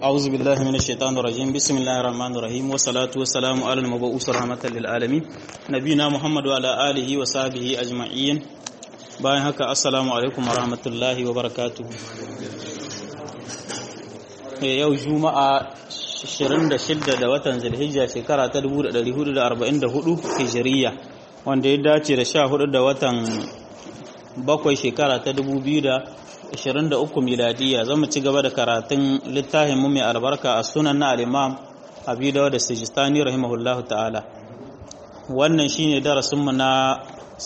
أعوذ بالله من الشيطان الرجيم بسم الله الرحمن الرحيم والصلاة والسلام على المبعوث رحمة للعالمين نبينا محمد وعلى آله وصحبه أجمعين bayan haka assalamu alaikum warahmatullahi wabarakatuh yau juma'a 26 da watan zulhijja shekara ta 1444 hijiriya wanda ya dace da 14 da watan bakwai shekara ta 2023 miladiya zama ci gaba da karatun littafin mu mai albarka a sunan na al-imam abi dawud da sijistani rahimahullahu ta'ala wannan shine darasinmu na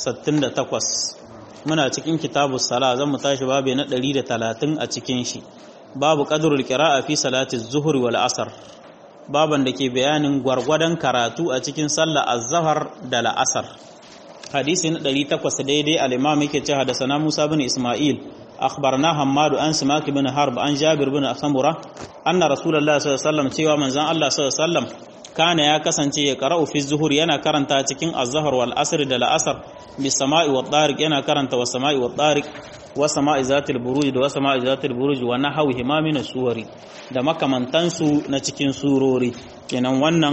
68 muna cikin kitabu sala zan mu tashi babu na 130 a cikin shi babu qadrul qira'a fi salati zuhur wal asr baban da ke bayanin gwargwadon karatu a cikin sallar az-zuhr da la'asar hadisi na 800 daidai al-imam yake cewa da sana Musa bin Isma'il akhbarna Hammadu an Simak bin Harb an Jabir bin Samura anna Rasulullah sallallahu alaihi wasallam cewa manzon Allah sallallahu alaihi wasallam kana ya kasance ya qara'u fi zuhur yana karanta cikin az-zuhr wal asr da la'asar bi sama'i wa tariq yana karanta wa sama'i wa tariq wa sama'i zatil buruj da wa sama'i zatil buruj wa nahwihi ma min suwari da makamantansu na cikin surori kenan wannan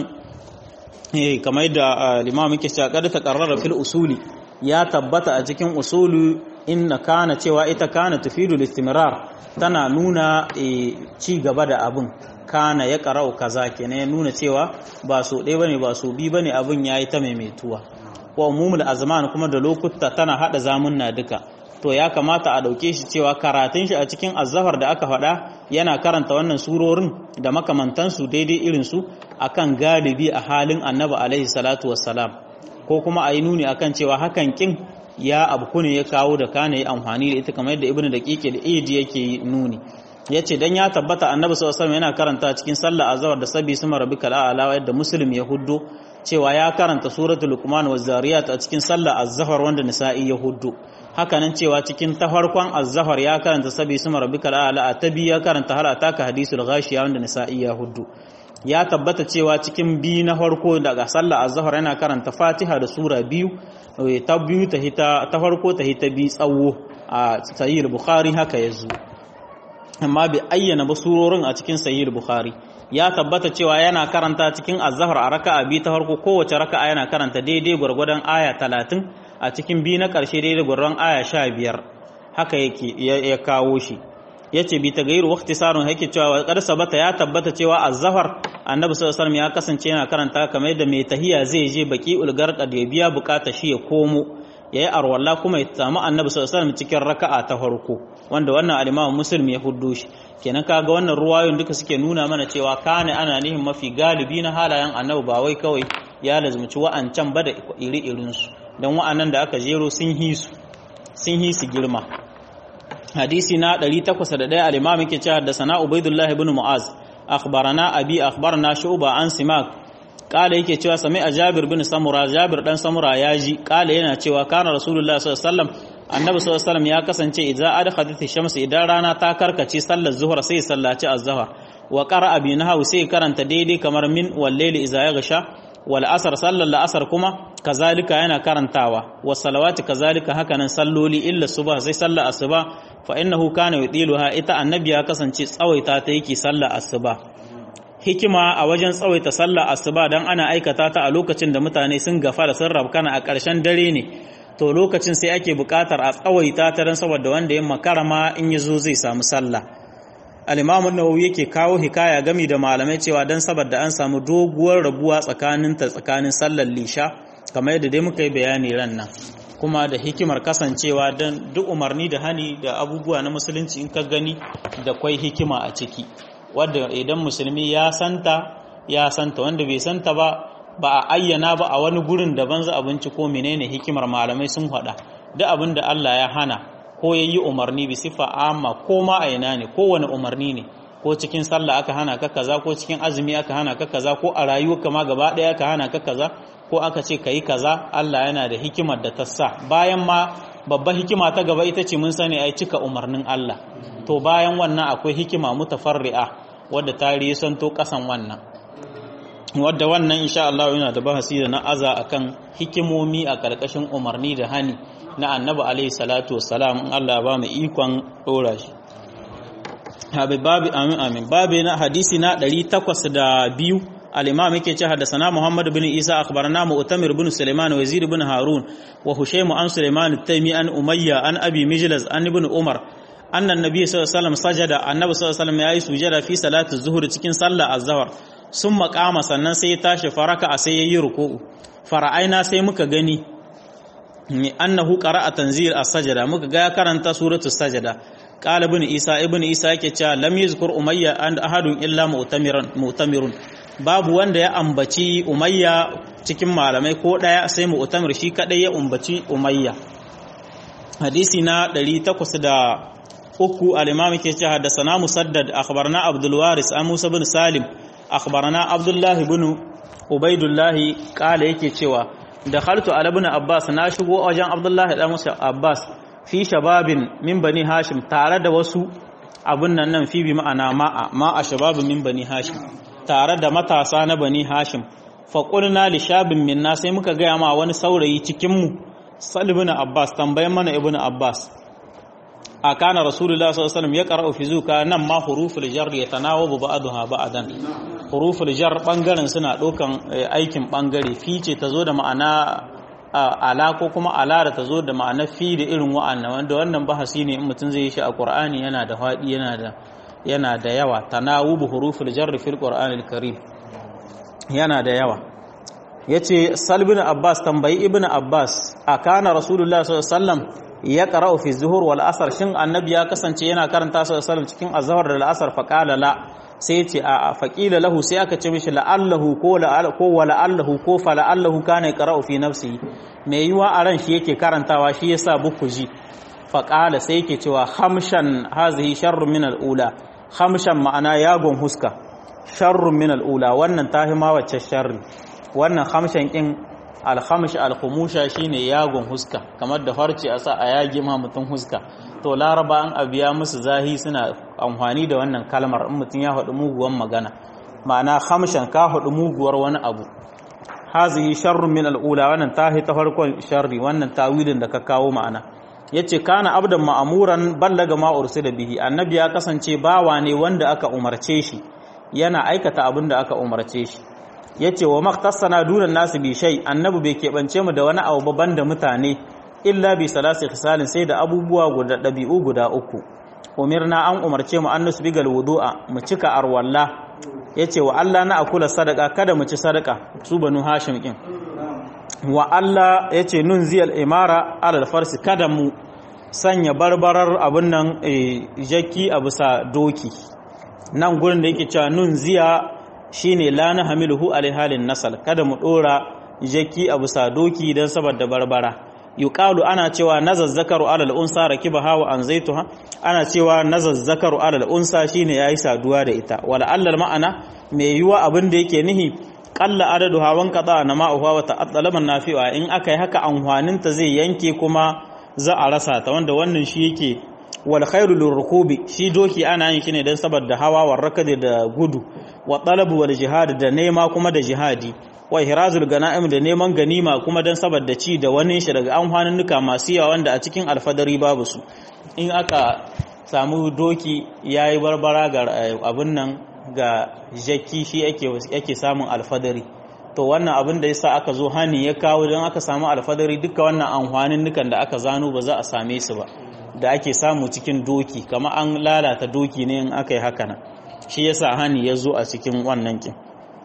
eh kamar da limam yake cewa kada ta qarrara fil usuli ya tabbata a cikin usulu inna kana cewa ita kana tufidu listimrar tana nuna ci gaba da abin kana ya qara'u kaza kenan ya nuna cewa ba so ɗaya bane ba so bi bane abin yayi ta maimaituwa wa umumul azman kuma da lokuta tana hada zamunna duka to ya kamata a dauke shi cewa karatun shi a cikin azzafar da aka faɗa yana karanta wannan surorin da makamantansu daidai irin su akan galibi a halin annabi alaihi salatu wassalam ko kuma a yi nuni akan cewa hakan kin ya abu ne ya kawo da kana yi amfani da ita kamar yadda ibnu daqiqi da idi yake nuni yace dan ya tabbata annabi sallallahu alaihi yana karanta cikin sallah azhar da sabi suma rabbikal a'la yadda muslim ya huddo cewa ya karanta suratul luqman wa zariyat a cikin sallah az-zahar wanda nisa'i ya huddo hakanan cewa cikin ta farkon az-zahar ya karanta sabi suma rabbikal a'la ta biyu ya karanta hal ataka hadisul ghashiya wanda nisa'i ya huddo ya tabbata cewa cikin biyu na farko daga sallah az-zahar yana karanta fatiha da sura biyu ta biyu ta hita ta farko ta hita bi tsawo a sahih bukhari haka yazo amma bai ayyana ba surorin a cikin sahih bukhari ya tabbata cewa yana karanta cikin azhar a raka'a biyu ta farko kowace raka'a yana karanta daidai gwargwadon aya 30 a cikin biyu na karshe daidai gwargwadon aya 15 haka yake ya kawo shi yace bi tagayyur waqti sarun yake cewa qad sabata ya tabbata cewa azhar annabi sallallahu alaihi ya kasance yana karanta kamar yadda mai tahiya zai je baqiul garqad ya biya bukata shi ya komo yayi arwalla kuma ya samu annabi sallallahu alaihi cikin raka'a ta farko wanda wannan al-Imam Muslim ya huddo shi kenan kaga wannan ruwayoyin duka suke nuna mana cewa kana ana nihin mafi galibi na halayen annabi ba wai kawai ya lazumci wa'ancan ba da iri irin su dan wa'annan da aka jero sun hi su sun hi su girma hadisi na 801 al-Imam yake cewa da sana Ubaidullah ibn Mu'az akhbarana abi akhbarana Shu'ba an Simak kala yake cewa sami a Jabir bin Samura Jabir dan Samura ya ji kala yana cewa kana Rasulullah sallallahu alaihi wasallam annabi sallallahu alaihi wasallam ya kasance idza adkhalat ash-shams idan rana ta karkace sallar zuhur sai sallaci az-zuhr wa qara'a bi nahwi sai karanta daidai kamar min wal layli idza yaghsha wal asr sallar la'asar kuma kazalika yana karantawa was salawati kazalika hakanan salloli illa subha sai sallar asuba fa innahu kana yudiluha ita annabi ya kasance tsawaita ta yake sallar asuba hikima a wajen tsawaita sallar asuba dan ana aikata ta a lokacin da mutane sun gafa da sun rabkana a ƙarshen dare ne to lokacin sai ake buƙatar a tsawaita ta dan saboda wanda ya makarama in yazo zai samu sallah al-Imam an-Nawawi yake kawo hikaya gami da malamai cewa dan saboda an samu doguwar rabuwa tsakanin ta tsakanin sallar lisha kamar yadda dai muka yi bayani ran nan kuma da hikimar kasancewa don duk umarni da hani da abubuwa na musulunci in ka gani da kwai hikima a ciki wadda idan musulmi ya santa ya santa wanda bai santa ba ba a ayyana ba a wani gurin daban za abinci ko menene hikimar malamai sun faɗa duk abin da Allah ya hana ko ya yi umarni bi sifa amma ko ma a ina ne kowane umarni ne ko cikin sallah aka hana ka kaza ko cikin azumi aka hana ka kaza ko a rayuwarka ma gaba ɗaya aka hana ka kaza ko aka ce ka yi kaza Allah yana da hikimar da ta sa bayan ma babba hikima ta gaba ita ce mun sani ai cika umarnin Allah to bayan wannan akwai hikima mutafarri'a wadda ta risanto kasan wannan wadda wannan insha Allah yana da bahasi da na aza akan hikimomi a karkashin umarni da hani na annabi alaihi salatu wassalam in Allah ba mu ikon dora shi habi babi amin amin babi na hadisi na 802 al-imam yake ce haddathana Muhammad bin Isa akhbarana Mu'tamir bin Sulaiman wa Yazid bin Harun wa Hushaym an Sulaiman at-Taymi an Umayya an Abi Mijlaz an ibn Umar anna an-nabiy sallallahu alaihi wasallam sajada annabi sallallahu alaihi wasallam yayi sujada fi salati zuhur cikin sallar az-zuhr sun makama sannan sai ya tashi faraka a sai yayi ruku'u fara'aina sai muka gani annahu qara'a tanzil as-sajada muka ga ya karanta suratul sajada qala ibn isa ibn isa yake cewa lam yuzkur umayya an ahadun illa mu'tamiran mu'tamirun babu wanda ya ambaci umayya cikin malamai ko daya sai mu'tamir shi kadai ya umbaci umayya hadisi na 803 al-imam yake cewa haddathana musaddad akhbarana abdul waris an musa bin salim akhbarana abdullah ibn ubaidullah qala yake cewa dakhaltu ala ibn abbas na shigo wajen abdullah dan musa abbas fi shababin min bani hashim tare da wasu abun nan nan fi bi ma'ana ma'a ma'a shababin min bani hashim tare da matasa na bani hashim faƙulna li shabin minna sai muka gaya ma wani saurayi cikinmu sal ibn abbas tambayan mana ibn abbas a kana rasulullah sallallahu alaihi wasallam ya qara'u fi zuka nan ma huruful jar yatanawabu ba'daha ba'dan huruful jar bangaren suna ɗaukan aikin bangare fi ce tazo da ma'ana ala ko kuma ala da tazo da ma'ana fi da irin wa'annan wanda wannan bahasi ne in mutum zai yi shi a qur'ani yana da faɗi yana da yana da yawa tanawubu huruful jarri fil qur'anil karim yana da yawa yace salbin abbas tambayi ibn abbas akana rasulullah sallallahu alaihi wasallam ya qara'u fi zuhur wal asr shin annabi ya kasance yana karanta sallallahu alaihi wasallam cikin azhar da al-asr fa qala la sai yace a faqila lahu sai aka ce mishi la'allahu ko la'al ko wala'allahu ko fa la'allahu kana yaqra'u fi nafsihi mai yiwa a ran shi yake karantawa shi yasa bukuji fa qala sai yake cewa hamshan hazihi sharrun min al-ula hamshan ma'ana yagon huska sharrun min al'ula wannan ta ma wacce sharri wannan hamshan kin alhamsh alhumusha shine yagon huska kamar da farce a sa a yage ma mutum huska to laraba an abiya musu zahi suna amfani da wannan kalmar in mutum ya haɗu muguwan magana ma'ana hamshan ka haɗu muguwar wani abu hazihi sharrun min al'ula wannan ta ta farkon sharri wannan tawilin da ka kawo ma'ana yace kana abdan ma'amuran ballaga ma ursila bihi annabi ya kasance bawa ne wanda aka umarce shi yana aikata abin da aka umarce shi yace wa maktasana dunan nasu bi shay annabi bai keɓance mu da wani abu babban da mutane illa bi salasi khisalin sai da abubuwa guda dabi'u guda uku umirna an umarce mu an nusbigal wudu'a mu cika arwalla yace wa Allah na akula sadaka kada mu ci sadaka su banu hashim kin wa Allah ya ce nun ziyal imara alal farsi kada mu sanya barbarar abin nan jaki a bisa doki nan gurin da yake cewa nun ziya shine la na hamiluhu halin nasal kada mu dora jaki a bisa doki don saboda barbara yuqalu ana cewa nazazzakaru alal unsa rakibaha wa anzaituha ana cewa nazazzakaru alal unsa shine yayi saduwa da ita wala allal ma'ana mai yiwa abin da yake nihi kalla adadu hawan kada na ma'uwa wa ta'addalaman nafi'a in aka yi haka amfanin ta zai yanke kuma za a rasa ta wanda wannan shi yake wal khairu lirrukubi shi doki ana yin shi ne dan saboda hawa war rakadi da gudu wa talabu wal jihad da nema kuma da jihadi wa ihrazul ganaim da neman ganima kuma dan saboda ci da wani shi daga amfanin nuka masu yawa wanda a cikin alfadari babu su in aka samu doki yayi barbara ga abun nan ga jaki shi yake samun alfadari to wannan abin da yasa aka zo hani ya kawo don aka samu alfadari duka wannan amfanin nukan da aka zano ba za a same su ba da ake samu cikin doki kama an lalata doki ne in aka yi haka nan shi yasa hani ya zo a cikin wannan kin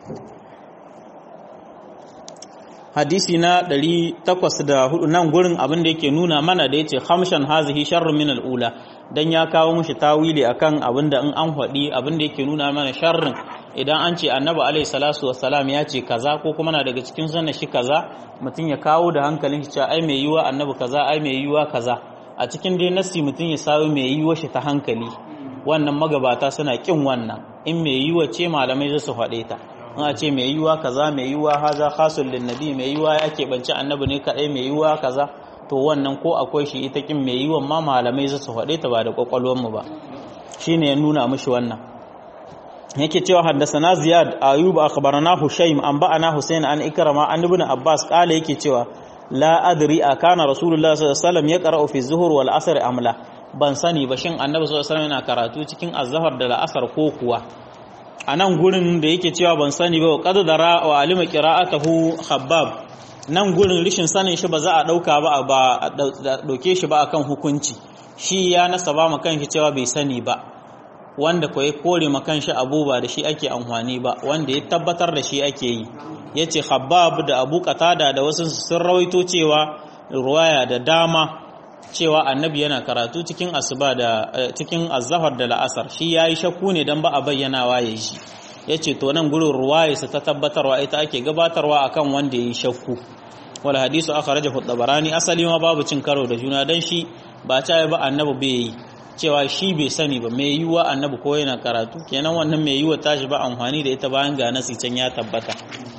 hadisi na 804 nan gurin abin da yake nuna mana da yace khamshan hazihi sharrun min al-ula dan ya kawo mushi tawili akan abin da in an faɗi abin da yake nuna mana sharrin idan an ce annabi alaihi salatu wassalam ya ce kaza ko kuma na daga cikin sunna shi kaza mutum ya kawo da hankalin shi cewa ai mai yiwa annabi kaza ai mai yiwa kaza a cikin dai nassi mutum ya sawo mai yiwa shi ta hankali wannan magabata suna kin wannan in mai yiwa ce malamai za su faɗe ta in a ce mai yiwa kaza mai yiwa haza khasul lin nabi mai yiwa ya keɓance annabi ne kadai mai yiwa kaza to wannan ko akwai shi ita kin mai yiwa ma malamai za su faɗe ta ba da kwakwalwar mu ba shine ya nuna mishi wannan yake cewa haddasana ziyad ayub akhbarana hushaym an ba'ana husayn an ikrama an ibn abbas kala yake cewa la adri akana rasulullah sallallahu alaihi wasallam yaqra'u fi zuhur wal asr amla ban sani ba shin annabi sallallahu alaihi wasallam yana karatu cikin azhar da la'asar ko kuwa a nan gurin da yake cewa ban sani ba qad dara wa alima qira'atahu khabbab nan gurin rishin sanin shi ba za a dauka ba ba a dauke shi ba akan hukunci shi ya nasaba ma kanshi cewa bai sani ba wanda ko ya kore ma kanshi abu ba da shi ake amfani ba wanda ya tabbatar da shi ake yi yace khabbab da abu qatada da wasu sun rawaito cewa ruwaya da dama cewa annabi yana karatu cikin asuba da cikin azhar da la'asar shi yayi shakku ne dan ba a bayyanawa yayi shi yace to nan gurin ruwaya sa ta tabbatarwa ita ake gabatarwa akan wanda yayi shakku wal hadisu akhrajahu tabarani asali ma babu cin karo da juna dan shi ba ta ba annabi bai yi cewa shi bai sani ba mai yiwa annabi ko yana karatu kenan wannan mai yiwa tashi ba amfani da ita bayan ga nasi can ya tabbata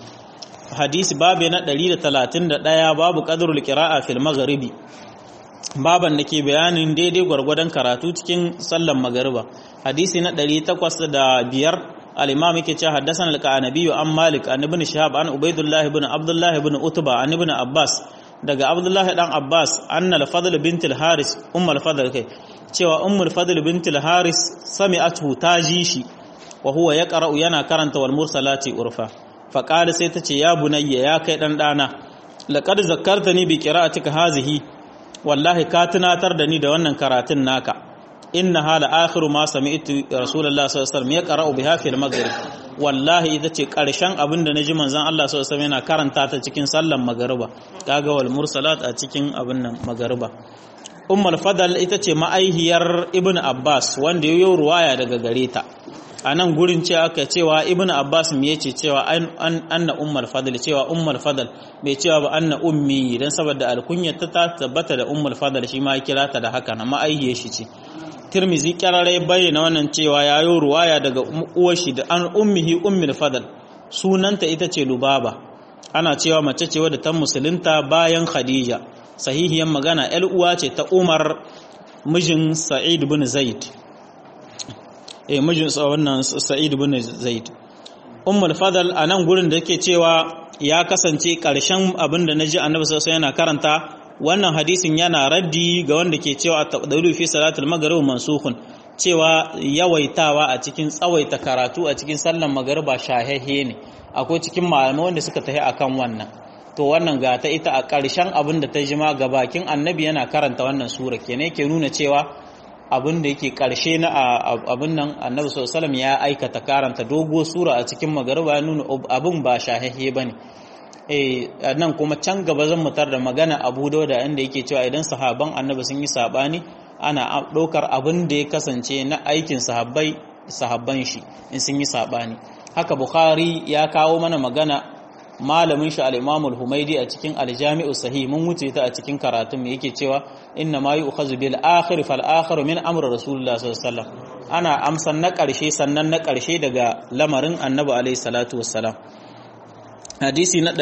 hadisi babu na 131 babu qadrul qira'a fil maghribi baban da ke bayanin daidai gwargwadon karatu cikin sallan magariba hadisi na 805 al-imam yake cewa haddathana al-qanabi an malik an ibn shihab an ubaidullah ibn abdullah ibn utba an ibn abbas daga abdullah dan abbas anna al-fadl bint al-haris umm al-fadl kai cewa umm al-fadl bint al-haris sami'atu taji shi wa huwa yaqra'u yana karanta wal mursalati urfa fa qala sai tace ya bunayya ya kai dan dana laqad zakkartani bi qira'atika hazihi wallahi ka tunatar da ni da wannan karatun naka inna hala akhiru ma sami'tu rasulullahi sallallahu alaihi wasallam yaqra'u biha fil maghrib wallahi ita ce karshen abin da naji manzon Allah sallallahu alaihi wasallam yana karanta ta cikin sallan magariba kaga wal mursalat a cikin abin nan magariba ummul fadal ita ce ma'aihiyar ibnu abbas wanda yayo ruwaya daga gare ta a nan gurin ce aka cewa ibn abbas me yace cewa anna ummul fadl cewa ummul fadl bai cewa ba anna ummi dan saboda alkunyar ta tabbata da ummul fadl shi ma kira ta da haka na ma'aihiyar shi ce tirmizi kararai bayyana wannan cewa yayo ruwaya daga uwar shi da an ummihi ummul fadl sunanta ita ce lubaba ana cewa mace ce wadda ta musulunta bayan khadija sahihiyan magana yar uwa ce ta umar mijin sa'id bin zaid eh mijinsa wannan Sa'id ibn Zaid Ummul Fadl a nan gurin da yake cewa ya kasance ƙarshen abin da naji Annabi sallallahu yana karanta wannan hadisin yana raddi ga wanda ke cewa at-taqdiru fi salatul maghrib mansukhun cewa yawaitawa a cikin tsawaita karatu a cikin sallar magriba shahehe ne akwai cikin malamai wanda suka tafi akan wannan to wannan ga ta ita a ƙarshen abin da ta jima ga bakin Annabi yana karanta wannan sura kenan yake nuna cewa abin da yake karshe na abin nan annabi sallallahu ya aikata karanta dogo sura a cikin magariba ya nuna abin ba shahahe bane eh nan kuma can gaba zan mutar da magana Abu Dawud inda yake cewa idan sahaban annabi sun yi sabani ana ɗaukar abin da ya kasance na aikin sahabbai sahabban shi in sun yi sabani haka Bukhari ya kawo mana magana malamin shi al-Imam al-Humaydi a cikin al-Jami'u Sahih mun wuce ta a cikin karatun me yake cewa inna ma yu'khazu bil akhir fal akhir min amri rasulullah sallallahu alaihi wasallam ana amsan na karshe sannan na karshe daga lamarin annabi alaihi salatu wassalam hadisi na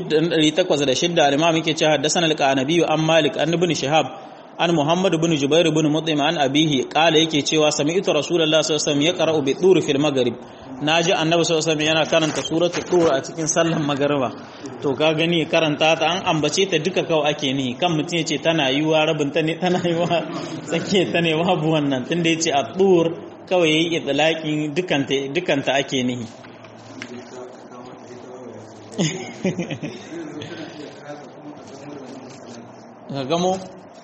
806 al-Imam yake cewa haddathana al-Qanabi an Malik an ibn Shihab an Muhammad ibn Jubair ibn Mut'im an abihi qala yake cewa sami'tu rasulullah sallallahu alaihi wasallam yaqra'u bi tur fil maghrib naji annabi sallallahu alaihi wasallam yana karanta suratul tur a cikin sallar magriba to ka gani karanta ta an ambace ta duka kawai ake ni kan mutum yace tana yiwa rabin ta ne tana yiwa tsake ta ne babu wannan tunda yace a tur kawai yayi itlaqin dukanta dukanta ake nihi ka gamo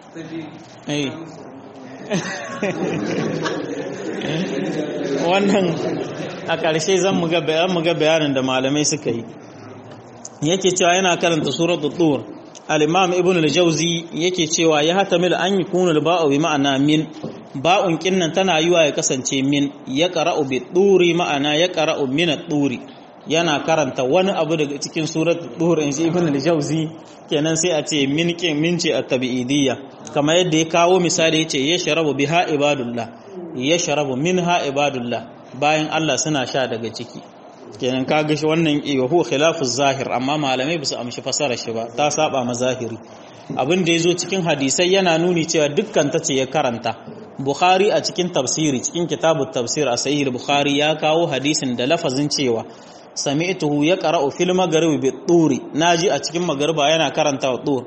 wannan a ƙarshe zan mu ga bayanin da malamai suka yi yake cewa yana karanta suratul tur al-imam ibn al-jawzi yake cewa ya hatamil an yakunu al-ba'u bi ma'ana min ba'un kinnan tana yiwa ya kasance min ya qara'u bi turi ma'ana ya qara'u min at-turi yana karanta wani abu daga cikin suratul tur in shi ibn al-jawzi kenan sai a ce min kin min ce at-tabi'idiyya kamar yadda ya kawo misali yace ya sharabu biha ibadullah ya sharabu minha ibadullah bayan Allah suna sha daga ciki kenan kaga shi wannan iya huwa khilafu zahir amma malamai basu amshi fasara shi ba ta saba ma zahiri abin da yazo cikin hadisai yana nuni cewa dukkan ta ce ya karanta bukhari a cikin tafsiri cikin kitabut tafsir a sahih bukhari ya kawo hadisin da lafazin cewa sami'tuhu yaqra'u fil maghrib bi turi naji a cikin magriba yana karanta wa tur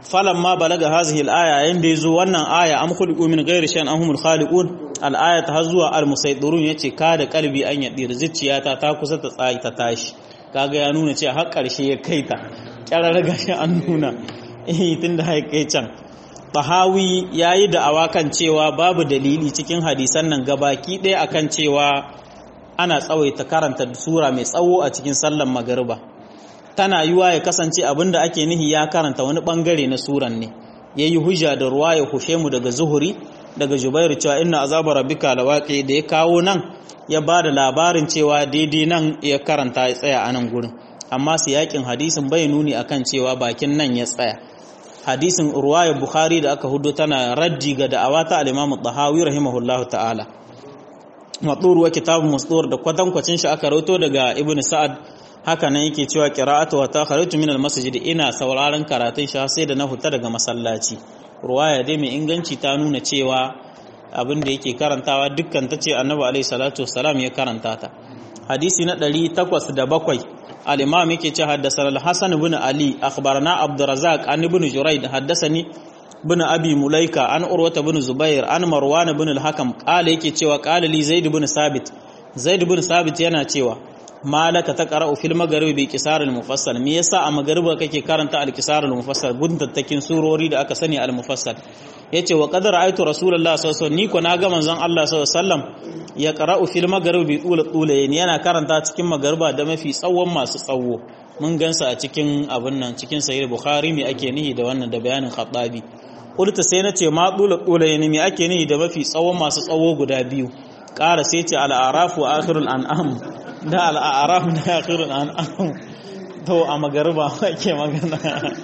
falamma balaga hazihi al-aya yayin da yazo wannan aya am khuliqu min ghairi shay'in am humul khaliqun al-aya ta zuwa al-musaydirun yace ka da kalbi an yadir zuciyata ta kusa ta tsayi ta tashi kaga ya nuna cewa har karshe ya kai ta kyarar gashi an nuna eh tunda ya kai can Tahawi yayi da awakan cewa babu dalili cikin hadisan nan gabaki ɗaya akan cewa ana tsawaita karanta sura mai tsawo a cikin sallan magariba tana yiwa ya kasance abinda ake nihi ya karanta wani bangare na suran ne yayi hujja da ruwa ya hushe mu daga zuhuri daga jubairu cewa inna azaba rabbika lawaqi da ya kawo nan ya ba da labarin cewa daidai nan ya karanta ya tsaya a nan gurin amma su yakin hadisin bai nuni akan cewa bakin nan ya tsaya hadisin ruwayar bukhari da aka hudu tana raddi ga da'awa ta al-imam tahawi rahimahullahu ta'ala matsur wa kitabun masdur da kwatankwacin shi aka rauto daga ibn sa'ad haka nan yake cewa qira'atu wa takharatu min al-masjid ina sauraron karatun shi sai da na huta daga masallaci ruwaya dai mai inganci ta nuna cewa abin da yake karantawa dukkan ta ce annabi alaihi salatu wassalam ya karanta ta hadisi na 807 al-imam yake ce haddasa al-hasan ibn ali akhbarana abdurrazzaq an ibn jurayd haddathani ibn abi mulaika an urwata ibn zubair an marwan ibn al-hakam qala yake cewa qala li zaid ibn sabit zaid ibn sabit yana cewa malaka taqra'u fil magharibi bi qisar al-mufassal me yasa a maghariba kake karanta al-qisar al-mufassal guntattakin surori da aka sani al-mufassal yace wa qad ra'aytu rasulullahi sallallahu alaihi wasallam ni ko naga manzon Allah sallallahu alaihi wasallam ya qara'u fil magharibi bi tula tulayn yana karanta cikin maghariba da mafi tsawon masu tsawo mun gansa a cikin abin nan cikin sahih bukhari me ake nihi da wannan da bayanin khattabi qulta sai nace ma tula tulayn me ake nihi da mafi tsawon masu tsawo guda biyu ƙara sai ce al-a'raf wa akhirul an'am da al-a'raf da akhirul an'am to a magariba ake magana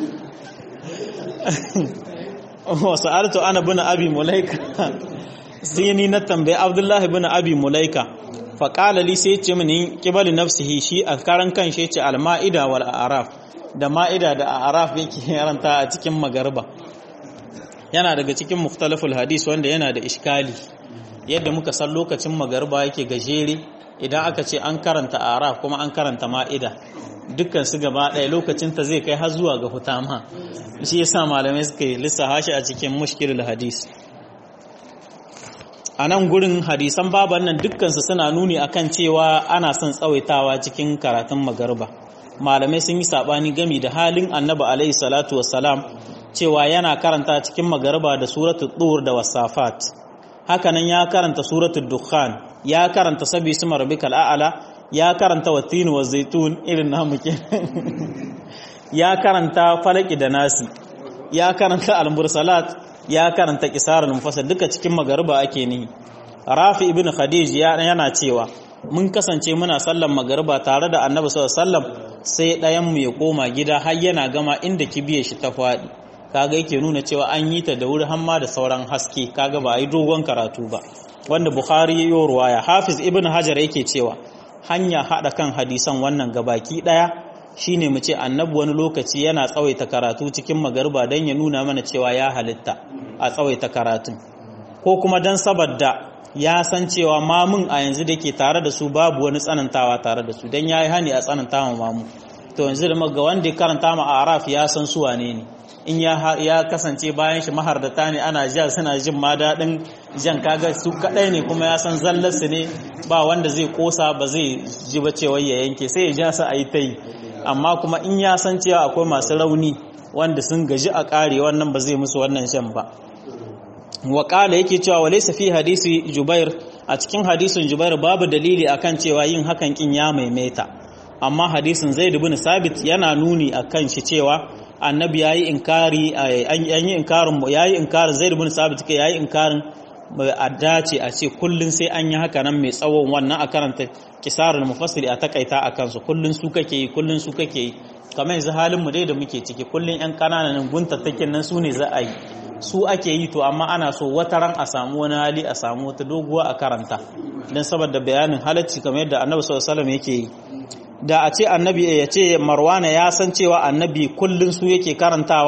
wasu arto ana bin abi mulaika sai ni na tambayi abdullahi bin abi mulaika faƙala li sai ce mini ƙibali nafsihi shi a karan kan shi ce al-ma'ida wal a'raf da ma'ida da a'raf yake yaranta a cikin magarba yana daga cikin mukhtalaful hadis wanda yana da iskali yadda muka san lokacin magarba yake gajere idan aka ce an karanta a'raf kuma an karanta ma'ida dukkan su gaba ɗaya lokacin ta zai kai har zuwa ga hutama shi yasa malamai suka yi lissafa shi a cikin mushkilul hadis a nan gurin hadisan baban nan dukkansu suna nuni akan cewa ana son tsawaitawa cikin karatun magarba malamai sun yi sabani gami da halin annabi alaihi salatu wassalam cewa yana karanta cikin magarba da suratul tur da wasafat hakanan ya karanta suratul dukhan ya karanta sabi suma rabbikal a'la ya karanta wattin wa zaitun irin namu ya karanta falaki da nasi ya karanta al-mursalat ya karanta kisarul mufassal duka cikin magariba ake ni rafi ibn khadij yana cewa mun kasance muna sallan magariba tare da annabi sallallahu alaihi wasallam sai ɗayan mu ya koma gida har yana gama inda kibiye shi ta faɗi kaga yake nuna cewa an yi ta da wuri hamma da sauran haske kaga ba a yi dogon karatu ba wanda bukhari ya yi ruwaya hafiz ibn hajar yake cewa hanya haɗa kan hadisan wannan gabaki ɗaya shine mu ce annabi wani lokaci yana tsawaita karatu cikin magarba don ya nuna mana cewa ya halitta a tsawaita karatun ko kuma don saboda ya san cewa mamun a yanzu da ke tare da su babu wani tsanantawa tare da su don ya yi hani a tsananta ma mamu to yanzu da ga wanda ya karanta ma araf ya san su wane ne in ya kasance bayan shi mahardata ne ana ja suna jin ma daɗin jan kaga su kaɗai ne kuma ya san zallarsu ne ba wanda zai kosa ba zai ji ba cewa ya yanke sai ya ja su a yi ta yi amma kuma in ya san cewa akwai masu rauni wanda sun gaji a ƙare wannan ba zai musu wannan shan ba waƙala yake cewa wale fi hadisi jubair a cikin hadisin jubair babu dalili akan cewa yin hakan kin ya maimaita amma hadisin zaid ibn sabit yana nuni akan shi cewa annabi yayi inkari an yi inkarin yayi inkarin zaid ibn sabit kai yayi inkarin a dace a ce kullun sai an yi haka nan mai tsawon wannan a karanta kisarul mufassiri a takaita a kansu kullun su kake yi kullun su kake yi kamar yanzu halin mu dai da muke ciki kullun yan kananan guntattakin nan su ne za a yi su ake yi to amma ana so wata ran a samu wani hali a samu wata doguwa a karanta don saboda bayanin halacci kamar yadda annabi sallallahu alaihi yake yi da a ce annabi ya ce marwana ya san cewa annabi kullun su yake karantawa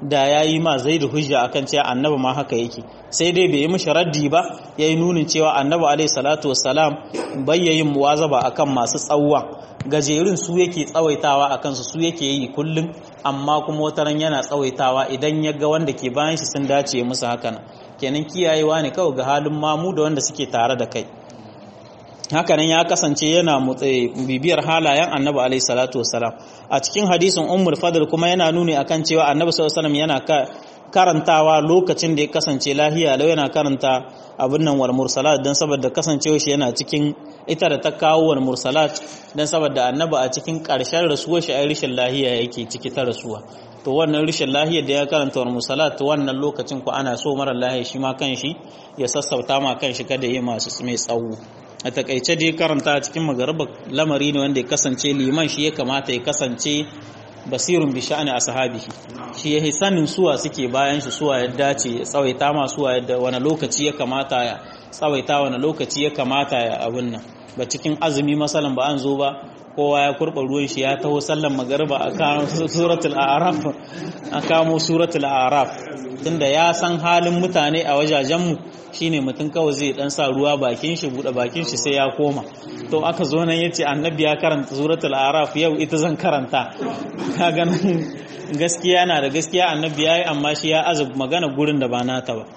da ya yi ma zai da hujja akan cewa annabi ma haka yake sai dai bai yi mishi raddi ba ya yi nunin cewa annabi alaihi salatu wassalam bayyayin muwazaba akan masu tsawon gajerun su yake tsawaitawa a kansu su yake yi kullum amma kuma wataran yana tsawaitawa idan ya ga wanda ke bayan shi sun dace musu hakan kenan kiyayewa ne kawai ga halin mamu da wanda suke tare da kai hakanan ya kasance yana bibiyar halayen annabi alaihi salatu wassalam a cikin hadisin ummul fadl kuma yana nuni akan cewa annabi sallallahu alaihi wasallam yana karantawa lokacin da ya kasance lahiya lau yana karanta abin nan wal mursalat dan saboda kasancewa shi yana cikin ita da ta kawo wal mursalat dan saboda annabi a cikin karshen rasuwar shi ai rishin lahiya yake ciki ta rasuwa to wannan rishin lahiyar da ya karanta wal mursalat wannan lokacin ku ana so mara lahiya shi ma kanshi ya sassauta ma kanshi kada yi masu mai tsawo a takaice dai karanta cikin magaraba lamari ne wanda ya kasance liman shi ya kamata ya kasance basirun bi sha'ani ashabihi shi yayi sanin suwa suke bayan shi suwa ya dace ya tsawaita ma suwa yadda wani lokaci ya kamata ya tsawaita wani lokaci ya kamata ya abun nan ba cikin azumi masalan ba an zo ba kowa ya kurba ruwan shi ya taho sallan magariba a kamo suratul a'raf a kamo suratul a'raf tunda ya san halin mutane a wajajen mu shine mutum kawai zai dan sa ruwa bakin shi bude bakin shi sai ya koma to aka zo nan yace annabi ya karanta suratul araf yau ita zan karanta kaga nan gaskiya na da gaskiya annabi yayi amma shi ya azab magana gurin da ba nata ba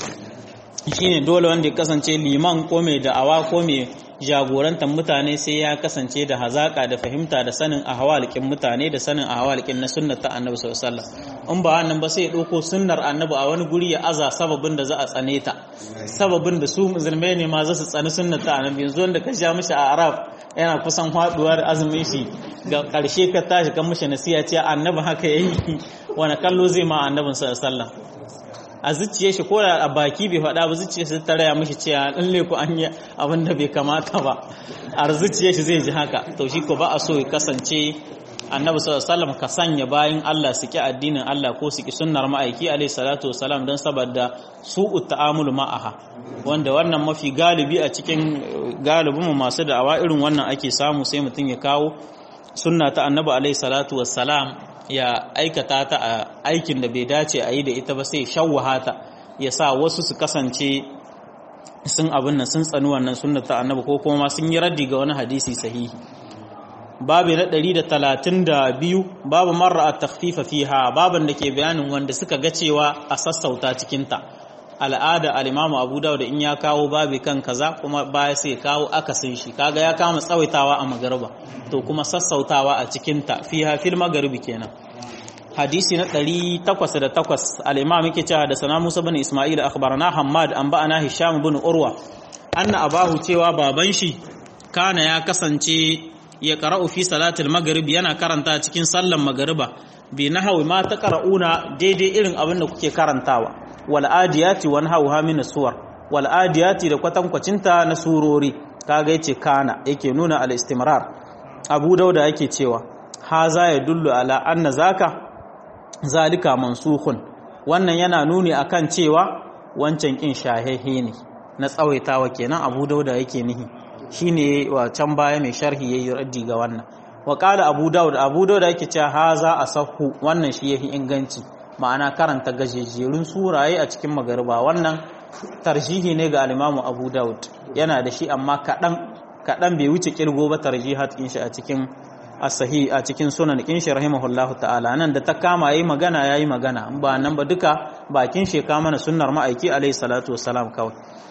shine dole wanda ya kasance liman ko mai da'awa ko mai jagorantar mutane sai ya kasance da hazaka da fahimta da sanin ahwalikin mutane da sanin ahwalikin na sunnar ta annabi sallallahu alaihi wasallam in ba wannan ba sai ya dauko sunnar annabi a wani guri ya aza sababin da za a tsane ta sababin da su musulmai ne ma za su tsani sunnar ta annabi yanzu wanda ka sha mishi a arab yana kusan faduwa da azumin shi ga karshe ka tashi kan mishi nasiha ce annabi haka yayi wani kallo zai ma annabin sallallahu alaihi wasallam a zuciya shi ko a baki bai faɗa ba zuciya shi ta raya mishi cewa lalle ku an yi abin da bai kamata ba a zuciya shi zai ji haka to shi ko ba a so ya kasance annabi sallallahu alaihi wasallam ka sanya bayan Allah su ki addinin Allah ko su ki sunnar ma'aiki alaihi salatu wasalam don saboda su'u ta'amul ma'aha wanda wannan mafi galibi a cikin galibin masu da'awa irin wannan ake samu sai mutum ya kawo sunna ta annabi alaihi salatu wasalam ya aikata ta a aikin da bai dace a yi da ita ba sai shawwaha ta ya sa wasu su kasance sun abin nan sun tsani wannan sunna ta annabi ko kuma sun yi raddi ga wani hadisi sahihi babu na 132 babu marra at-takhfifa fiha baban da ke bayanin wanda suka ga cewa a sassauta cikin ta al'ada al-imamu abu dawud in ya kawo babi kan kaza kuma baya sai kawo akasin shi kaga ya kama tsawaitawa a magariba to kuma sassautawa a cikin ta fiha fil magaribi kenan hadisi na 808 al-imam yake cewa da sana Musa bin Isma'il akhbarana Hammad an ba'ana Hisham bin Urwa anna abahu cewa baban shi kana ya kasance ya qara'u fi salatil maghrib yana karanta cikin sallan magariba bi nahwi ma ta qara'una daidai irin abin da kuke karantawa wal adiyati wan hawha min suwar wal adiyati da kwatankwacinta na surori kaga yace kana yake nuna al istimrar Abu Dauda yake cewa haza ya dullu ala anna zaka zalika mansukhun wannan yana nuni akan cewa wancan kin shahehe ne na tsawaitawa kenan Abu Dauda yake nihi shine wa can baya mai sharhi yayi raddi ga wannan wa qala Abu Dawud Abu Dawud yake cewa haza asahhu wannan shi yahi inganci ma'ana karanta gajejerun suraye a cikin magariba wannan tarjihi ne ga al-Imam Abu Dawud yana da shi amma kadan kadan bai wuce kirgo ba tarjihat din shi a cikin as-sahih a cikin sunan kin shi rahimahullahu ta'ala nan da ta kama yayi magana yayi magana ba nan ba duka bakin shi ka mana sunnar ma'aiki alayhi salatu wassalam kawai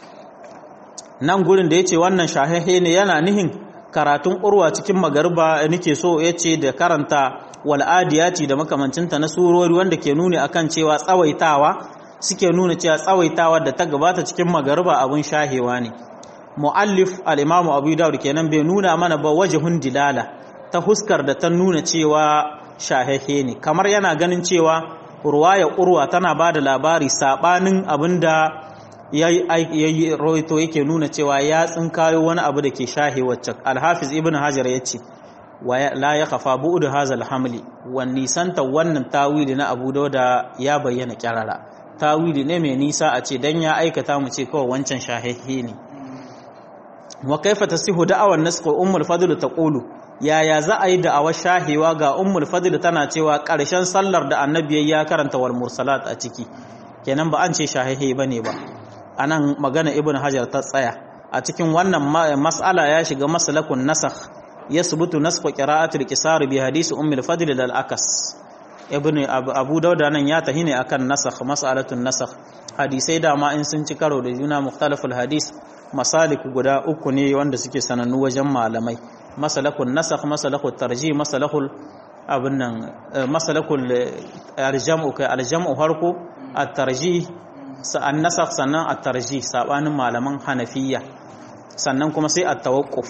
nan gurin da yace wannan shahihe ne yana nihin karatun urwa cikin magarba nake so yace da karanta wal adiyati da makamancinta na surori wanda ke nuni akan cewa tsawaitawa suke nuna cewa tsawaitawa da ta gabata cikin magarba abun shahewa ne muallif al-imamu abu dawud kenan bai nuna mana ba wajhun dilala ta huskar da ta nuna cewa shahehe ne kamar yana ganin cewa ruwaya urwa tana ba da labari sabanin abinda ya yi roito yake nuna cewa ya tsinkayo wani abu da ke shahe wacce alhafiz ibn hajar ya ce la ya kafa bu'udu hazal hamli wan nisanta wannan tawili na abu dauda ya bayyana kyarara tawili ne mai nisa a ce dan ya aikata mu ce kawai wancan shahehe ne wa kaifa tasihu da'awan nasq ummul fadl taqulu yaya za a yi da'awar shahewa ga ummul fadl tana cewa ƙarshen sallar da annabi ya karanta wal mursalat a ciki kenan ba an ce shahehe bane ba anan magana ibnu hajar ta tsaya a cikin wannan mas'ala ya shiga masalakun nasakh yasbutu nasqu qira'atul qisar bi hadisi ummul fadl dal akas ibnu abu dauda nan ya tahine akan nasakh mas'alatun nasakh hadisai dama in sun ci karo da juna mukhtalaful hadis masalik guda uku ne wanda suke sanannu wajen malamai masalakun nasakh masalakul tarjih masalakul abin nan masalakul aljam'u kai aljam'u harko at-tarjih sa'an nasakh sannan at-tarjih sabanin malaman hanafiya sannan kuma sai at-tawaqquf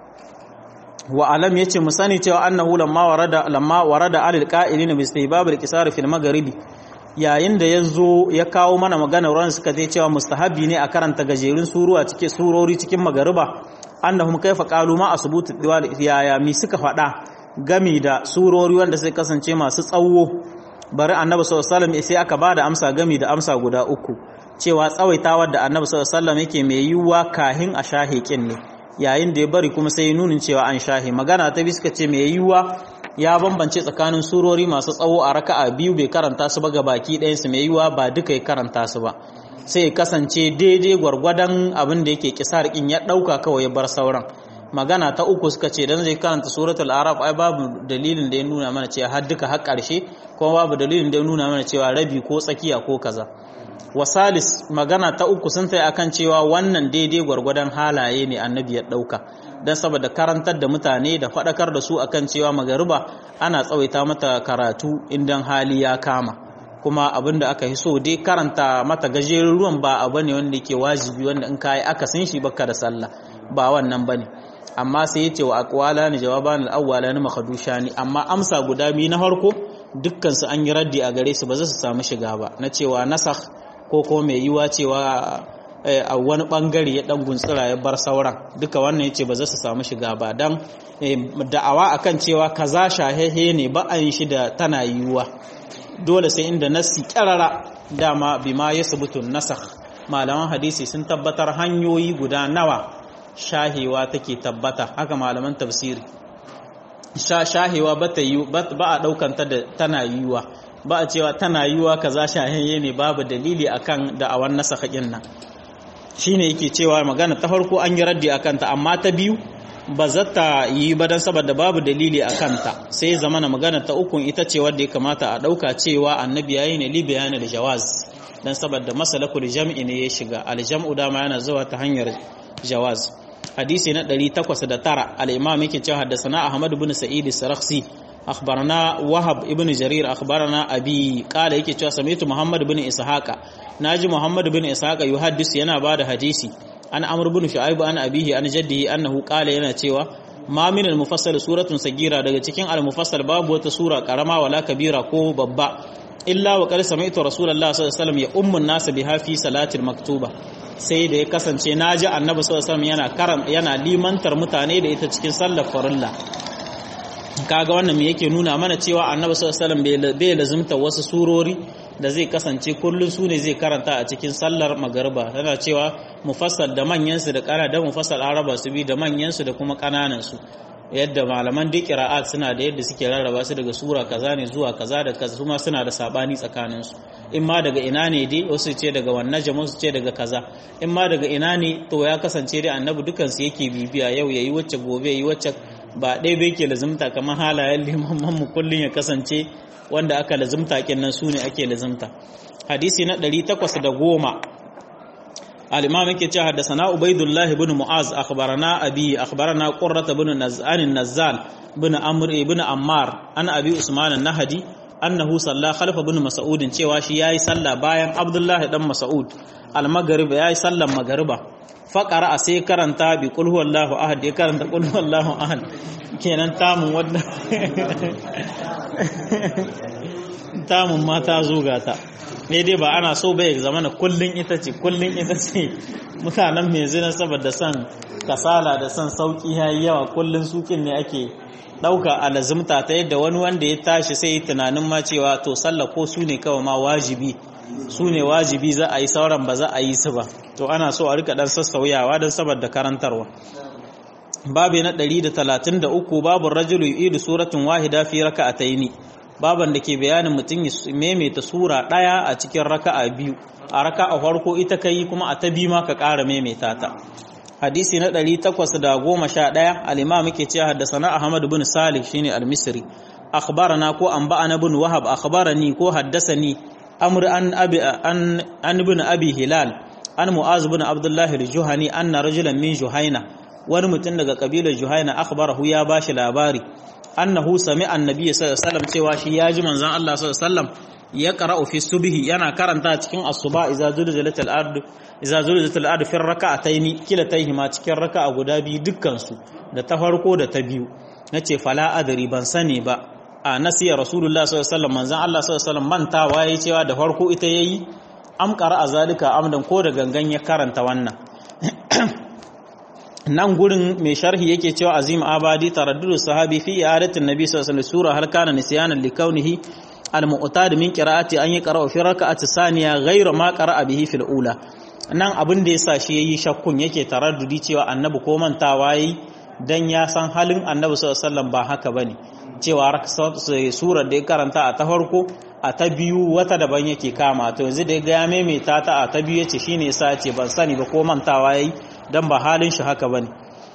wa alam yace mu sani cewa annahu lamma warada lamma warada alil qa'ilina bi istihbab al-qisar fil magharibi yayin da yazo ya kawo mana magana ran suka ce cewa mustahabi ne a karanta gajerun suruwa cikin surori cikin magariba annahum kaifa qalu ma asbutu diwal yaya mi suka faɗa gami da surori wanda sai kasance masu tsawo bari annabi sallallahu alaihi wasallam sai aka bada amsa gami da amsa guda uku cewa tsawaitawar da annabi sallallahu alaihi wasallam yake mai yiwuwa kahin a shahiqin ne yayin da ya bari kuma sai nunin cewa an shahi magana ta bi suka ce mai yiwuwa ya bambance tsakanin surori masu tsawo a raka'a biyu bai karanta su ba ga baki ɗayan su mai yiwuwa ba duka ya karanta su ba sai ya kasance daidai gwargwadon abin da yake kisar kin ya ɗauka kawai ya bar sauran magana ta uku suka ce dan zai karanta suratul araf ai babu dalilin da ya nuna mana cewa har duka har ƙarshe kuma babu dalilin da ya nuna mana cewa rabi ko tsakiya ko kaza wasalis magana ta uku sun tsaye akan cewa wannan daidai gwargwadon halaye ne annabi ya ɗauka don saboda karantar da mutane da faɗakar da su akan cewa magariba ana tsawaita mata karatu idan hali ya kama kuma abin da aka yi so dai karanta mata gajerun ruwan ba abu ne wanda yake wajibi wanda in kayi aka sun shi baka da sallah ba wannan bane amma sai yace wa aqwala ni jawaban al-awwala ni makhdusha ni amma amsa guda biyu na farko dukkan su an yi raddi a gare su ba za su samu shiga ba na cewa nasakh ko ko mai yiwa cewa a wani bangare ya dan guntsira ya bar sauran duka wannan yace ba za su samu shiga ba dan da'awa akan cewa kaza shahehe ne ba an shi da tana yiwuwa dole sai inda nassi karara dama bima yasbutu nasakh malaman hadisi sun tabbatar hanyoyi guda nawa shahewa take tabbata haka malaman tafsiri sha shahewa ba ta yi ba a daukanta da tana yiwuwa ba a cewa tana yiwuwa kaza shaheye ne babu dalili akan da'awan nasakhin nan shine yake cewa magana ta farko an yi raddi akan ta amma ta biyu ba za ta yi ba dan saboda babu dalili akan ta sai zamana magana ta ukun ita ce wadda ya kamata a dauka cewa annabi yayi ne li bayani da jawaz dan saboda masalakul jam'i ne ya shiga al-jam'u dama yana zuwa ta hanyar jawaz hadisi na 809 al-imam yake cewa haddathana ahmad ibn sa'id as-sarakhsi akhbarana wahab ibn jarir akhbarana abi qala yake cewa sami'tu muhammad ibn ishaqa naji muhammad ibn ishaqa yuhaddis yana bada hadisi an amr ibn shu'aib an abihi an jaddihi annahu qala yana cewa ma min al-mufassal suratun sagira daga cikin al-mufassal babu wata sura karama wala kabira ko babba illa wa qad sami'tu rasulullahi sallallahu alaihi wasallam ya ummu an-nas biha fi salatil maktuba sai da ya kasance naji annabi sallallahu alaihi wasallam yana karam yana limantar mutane da ita cikin sallar farilla kaga wannan me yake nuna mana cewa annabi sallallahu alaihi wasallam bai lazimta wasu surori da zai kasance kullun su ne zai karanta a cikin sallar magariba tana cewa mufassal da manyan su da kana da mufassal araba su bi da manyan su da kuma kananan su yadda malaman duk qira'at suna da yadda suke rarraba su daga sura kaza ne zuwa kaza da kaza kuma suna da sabani tsakanin su in ma daga ina ne dai wasu ce daga wannan jama'a su ce daga kaza in ma daga ina ne to ya kasance dai annabi dukan su yake bibiya yau yayi wacce gobe yayi wacce ba ɗaya bai ke lazimta kamar halayen limaman mu kullum ya kasance wanda aka lazimta kenan su ne ake lazimta hadisi na 810 al-imam yake cewa haddathana ubaidullah ibn mu'az akhbarana abi akhbarana qurrat ibn naz'an an-nazzal ibn amr ibn ammar an abi usman an-nahdi annahu salla khalfa ibn mas'ud cewa shi yayi sallah bayan abdullahi dan mas'ud al-maghrib yayi sallan magriba faƙara a sai karanta bi ƙulhu Allahu ahad ya karanta ƙulhu Allahu ahad kenan tamun wadda tamun mata zuga ta dai ba ana so bai zama na kullun ita ce kullun ita ce mutanen mai zina saboda son kasala da son sauki yayi yawa kullun sukin ne ake ɗauka a lazimta ta yadda wani wanda ya tashi sai tunanin ma cewa to sallah ko su ne kawai ma wajibi su ne wajibi za a yi sauran ba za a yi su ba to ana so a rika dan sassauyawa don saboda karantarwa babu na 133 babu rajulu yu'idu suratun wahida fi raka'ataini baban da ke bayanin mutum ya maimaita sura daya a cikin raka'a biyu a raka'a farko ita kai kuma a ta biyu ma ka ƙara maimaita ta hadisi na 811 al-imam yake cewa haddathana ahmad ibn salih shine al-misri akhbarana ko anba'ana ibn wahab akhbarani ko haddasani amr an abi an an ibn abi hilal an mu'az ibn abdullah al-juhani anna rajulan min juhaina wani mutum daga kabilar juhaina akhbarahu ya bashi labari annahu sami'a annabi sallallahu alaihi wasallam cewa shi ya ji manzon Allah sallallahu alaihi wasallam ya qara'u fi subhi yana karanta cikin asuba idza zulzilatil ard idza zulzilatil ard fi rak'ataini kilatayhima cikin raka'a guda biyu dukkan su da ta farko da ta biyu nace fala adri ban sani ba a nasiya rasulullah sallallahu alaihi wasallam manzon Allah sallallahu alaihi wasallam mantawa yayi cewa da farko ita yayi am qara'a zalika amdan ko da gangan ya karanta wannan nan gurin mai sharhi yake cewa azim abadi taraddudu sahabi fi i'adatin nabi sallallahu alaihi wasallam sura hal kana nisyanan li kaunihi al mu'tad min qira'ati an yaqra'u fi rak'ati saniya ghayra ma qara'a bihi fil ula nan abin da yasa shi yayi shakkun yake taraddudi cewa annabi ko mantawa yayi dan ya san halin annabi sallallahu alaihi wasallam ba haka bane cewa surar da ya karanta a ta farko a ta biyu wata daban yake kama to yanzu da ya ga ya maimaita ta a ta biyu yace shine yasa ce ban sani ba ko mantawa yayi dan ba halin shi haka bane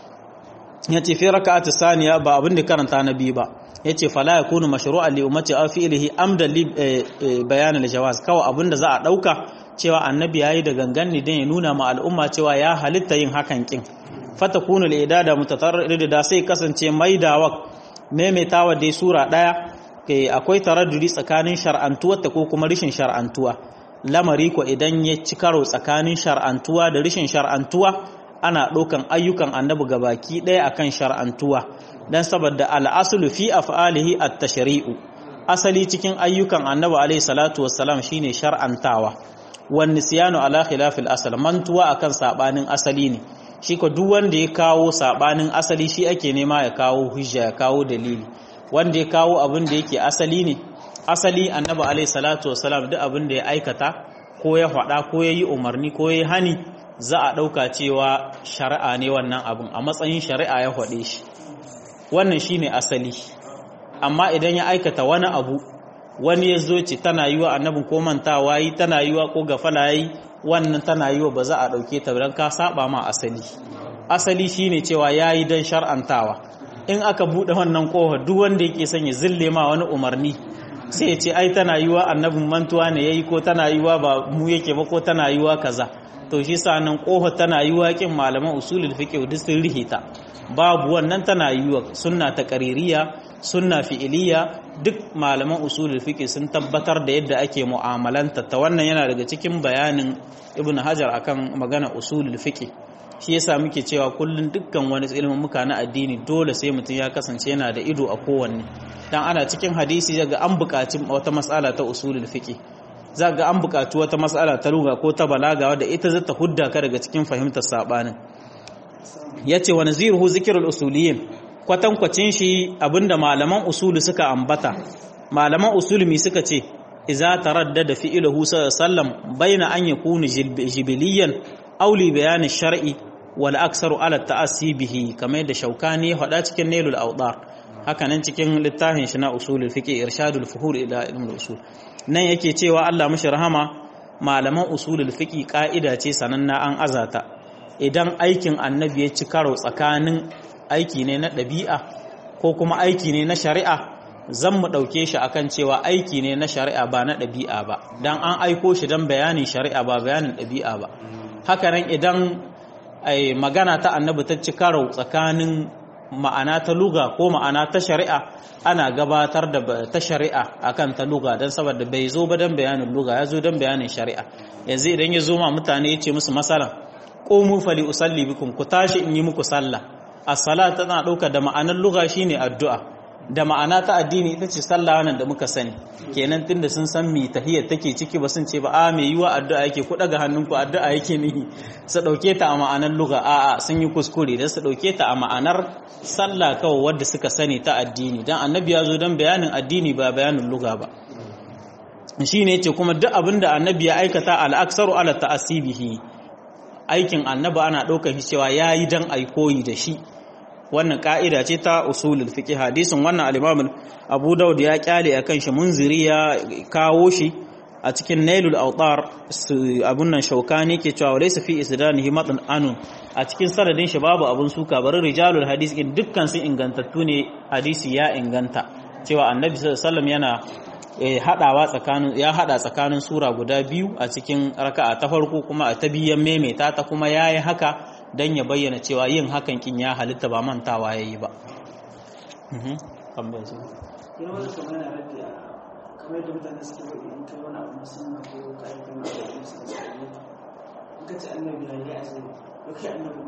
yace fi raka'ati saniya ba abin da karanta na biyu ba yace fala yakunu mashru'an li ummati aw fi'lihi amdan li bayan al-jawaz kawai abin da za a dauka cewa annabi yayi da gangan ne dan ya nuna ma al'umma cewa ya halitta yin hakan kin fatakunu al-idada mutatarrid da sai kasance maidawa maimaitawa dai sura daya akwai taraddudi tsakanin shar'antuwa ta ko kuma rishin shar'antuwa lamari ko idan ya ci karo tsakanin shar'antuwa da rishin shar'antuwa ana ɗaukan ayyukan annabi gabaki ɗaya akan shar'antuwa dan saboda al'aslu fi af'alihi at-tashri'u asali cikin ayyukan annabi alayhi salatu wassalam shine shar'antawa wan nisyanu ala khilafil asal mantuwa akan sabanin asali ne shi ko duk wanda ya kawo sabanin asali shi ake nema ya kawo hujja ya kawo dalili wanda ya kawo abin da yake asali ne asali annabi alayhi salatu wassalam duk abin da ya aikata ko ya faɗa ko ya yi umarni ko ya yi hani za a ɗauka cewa shari'a ne wannan abin a matsayin shari'a ya faɗe shi wannan shi ne asali amma idan ya aikata wani abu wani ya zo ce tana yi wa annabin ko mantawa yi tana yi wa ko gafala yi wannan tana yi wa ba za a ɗauke ta don ka saba ma asali asali shi ne cewa ya yi don shar'antawa in aka buɗe wannan ƙofa duk wanda yake son ya zille ma wani umarni sai ya ce ai tana yi wa annabin mantuwa ne ya yi ko tana yi wa ba mu yake ba ko tana yi wa kaza to shi sa nan ƙofa tana yi wa kin malaman usulul fiqh duk sun rihita babu wannan tana yi wa sunna ta qaririya sunna fi'iliya duk malaman usulul fiqh sun tabbatar da yadda ake mu'amalanta ta wannan yana daga cikin bayanin ibnu hajar akan magana usulul fiqh shi yasa muke cewa kullun dukkan wani ilimin muka na addini dole sai mutum ya kasance yana da ido a kowanne dan ana cikin hadisi daga an buƙaci wata mas'ala ta usulul fiqh ga an buƙaci wata mas'ala ta lugha ko ta balaga wadda ita zata hudda ka daga cikin fahimtar sabanin yace wa naziruhu zikrul usuliyin kwatankwacin shi abinda malaman usulu suka ambata malaman usulumi suka ce iza taraddada fi'luhu sallam baina an yakunu jibiliyan aw li bayan shar'i wal aksaru ala ta'assi bihi kamar da shaukani hada cikin nailul awdar haka nan cikin littafin shi na usulul fiqh irshadul fuhur ila ilmul usul nan yake cewa Allah mashi rahama malaman usulul fiqh ka'ida ce sananna an azata idan aikin annabi ya ci karo tsakanin aiki ne na ɗabi'a ko kuma aiki ne na shari'a zan mu ɗauke shi akan cewa aiki ne na shari'a ba na ɗabi'a ba don an aiko shi don bayanin shari'a ba bayanin ɗabi'a ba hakanan idan magana ta annabi ta ci karo tsakanin ma'ana ta luga ko ma'ana ta shari'a ana gabatar da ta shari'a akan ta luga don saboda bai zo ba don bayanin luga ya zo don bayanin shari'a yanzu idan ya zo ma mutane ya ce musu masalan ƙomu fali usalli bikum ku tashi in yi muku sallah as-sala tana ɗauka da ma'anar lugha shine addu'a da ma'ana ta addini ita ce sallah wannan da muka sani kenan tunda sun san mi tahiyyar take ciki ba sun ce ba a me yiwa addu'a yake ku daga hannunku addu'a yake nihi su dauke ta a ma'anar lugha a a sun yi kuskure da su dauke ta a ma'anar sallah kawai wadda suka sani ta addini dan annabi ya zo dan bayanin addini ba bayanin lugha ba shine yace kuma duk abinda annabi ya aikata al-aksaru ala ta'asibihi aikin annabi ana ɗaukar shi cewa yayi dan ai koyi da shi wannan ka'ida ce ta usulul fiqh hadisin wannan al-imam Abu Dawud ya kyale akan shi munziri ya kawo shi a cikin Nailul Awtar abun nan Shaukani ke cewa laysa fi isdanihi matn anun a cikin sanadin shi babu abun suka bari rijalul hadis in dukkan sun ingantattu ne hadisi ya inganta cewa annabi sallallahu alaihi wasallam yana hadawa tsakanin ya hada tsakanin sura guda biyu a cikin raka'a ta farko kuma a ta biyan maimaita ta kuma yayi haka dan ya bayyana cewa yin hakan kin ya halitta ba mantawa yayi ba mhm kamar su kamar da mutane suke faɗi in kai wani abu musamman ko ka yi kuma da wasu suka ce in ka ce annabi ya yi asali ko kai annabi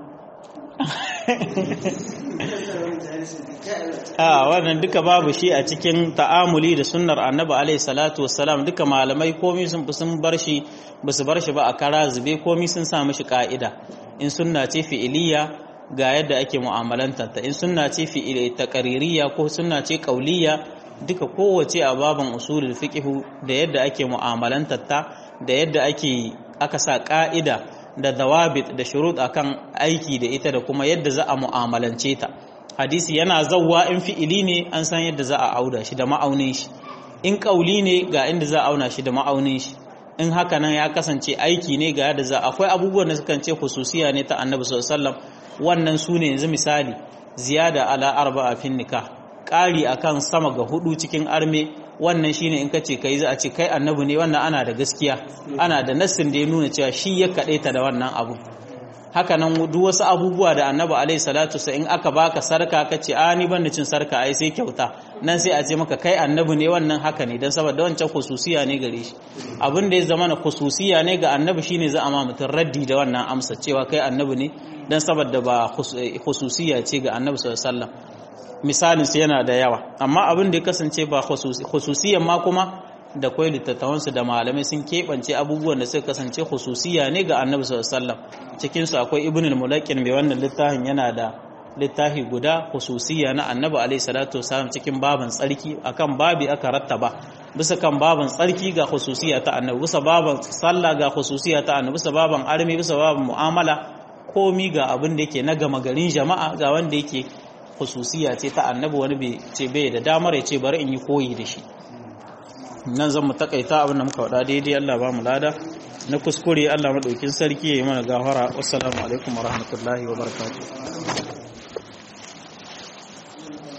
a wannan duka babu shi a cikin ta'amuli da sunnar annabi alaihi salatu wassalam duka malamai komai sun sun bar shi ba su bar shi ba a kara zube komai sun sa mishi ka'ida in sunna ce fi'iliya ga yadda ake mu'amalanta ta in sunna ce fi'ili taqaririya ko sunna ce qauliyya duka kowace a baban usulul fiqhu da yadda ake mu'amalantar ta da yadda ake aka sa ka'ida da dawabit da shurut akan aiki da ita da kuma yadda za a mu'amalance ta hadisi yana zawwa in fi'ili ne an san yadda za a auda shi da ma'aunin shi in kauli ne ga inda za a auna shi da ma'aunin shi in haka nan ya kasance aiki ne ga yadda za akwai abubuwan da sukan ce khususiya ne ta annabi sallallahu alaihi wasallam wannan su ne yanzu misali ziyada ala arba'a fin nikah ƙari akan sama ga hudu cikin arme wannan shine in kace kai za a ce kai annabi ne wannan ana da gaskiya ana da nassin da ya nuna cewa shi ya ta da wannan abu haka nan duk wasu abubuwa da annabi alaihi salatu sa in aka baka sarka kace a ni ban da cin sarka ai sai kyauta nan sai a ce maka kai annabi ne wannan haka ne dan saboda wancan khususiya ne gare shi abin da ya zama na khususiya ne ga annabi shine za a ma mutum raddi da wannan amsa cewa kai annabi ne dan saboda ba khususiya ce ga annabi sallallahu alaihi wasallam misalinsu yana da yawa amma abin da ya kasance ba khususiyan ma kuma da kwai littattafansu da malamai sun keɓance abubuwan da suka kasance khususiya ne ga annabi sallallahu cikinsu akwai ibn al-mulaqin mai wannan littafin yana da littafi guda khususiya na annabi alaihi salatu wasallam cikin babin tsarki akan babi aka rattaba bisa kan babin tsarki ga khususiya ta annabi bisa babin sallah ga khususiya ta annabi bisa babin armi bisa babin mu'amala komi ga abin da yake na gama garin jama'a ga wanda yake khususiya ce ta annabi wani bai ce bai da damar ya ce bari in yi koyi da shi nan zan mu takaita abin da muka faɗa daidai Allah ba mu lada na kuskure Allah madaukin sarki ya yi mana gafara wassalamu alaikum wa rahmatullahi wa barakatuh